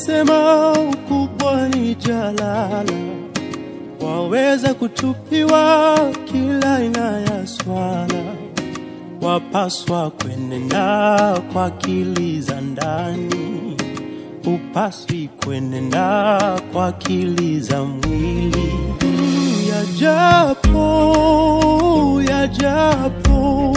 walisema ukubwa ni jalala, waweza kutupiwa kila aina ya swala, wapaswa kwenenda kwa akili za ndani, upaswi kwenenda kwa akili za mwili. Yajapo, yajapo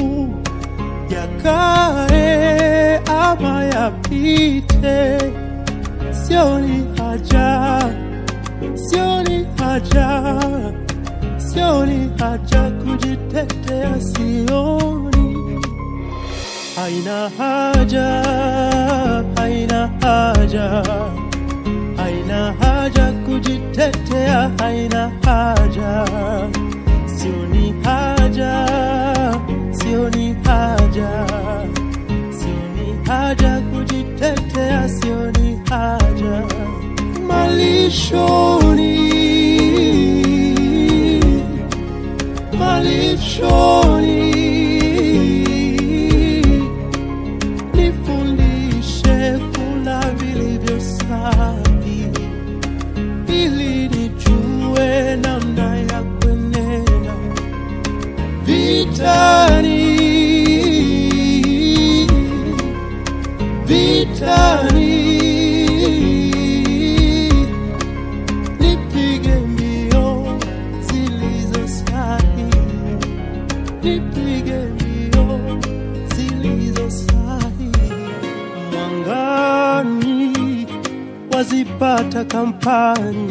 yakae ama yapite, sioni haja, sioni haja, sioni haja kujitetea, sioni haina haja, haina haja, haina haja kujitetea, haina haja, sioni haja, sioni haja, sioni haja kujitetea, sioni haja malishoni, malishoni nifundishe kula vilivyo safi, ili nijue namna ya kwenenda vitani, vitani, nipige mbio zilizo sahihi, nipige mbio zilizo sahihi. Mwangani wazipata kampani,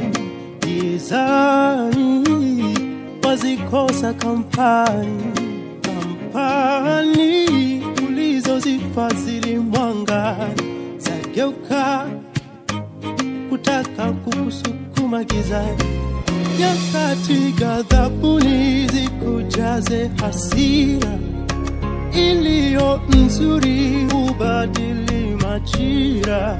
gizani wazikosa kampani. Kampani ulizozifadhili mwangani zageuka kutaka kukusukuma gizani. Nyakati ghadhabuni zikujaze hasira iliyo nzuri hubadili majira,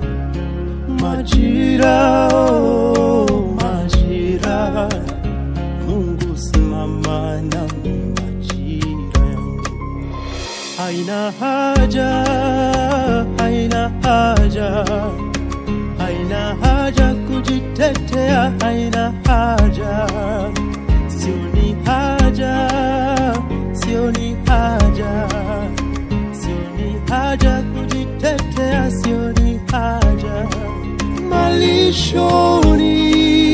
majira, oh, majira. Mungu simama nami majira yangu, haina haja, haina haja, haina haja kujitetea, haina haja, sioni haja, sioni haja, sioni haja kujitetea, sioni haja malishoni,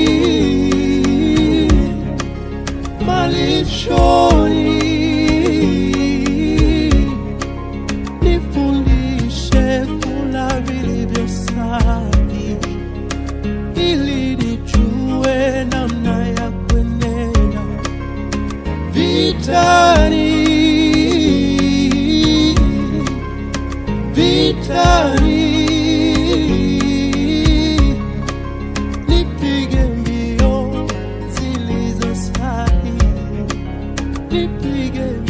malishoni nifundishe kula vilivyo safi, ili nijue namna ya kwenenda vitani, vitani, nipige mbio zilizo sahihi, nipige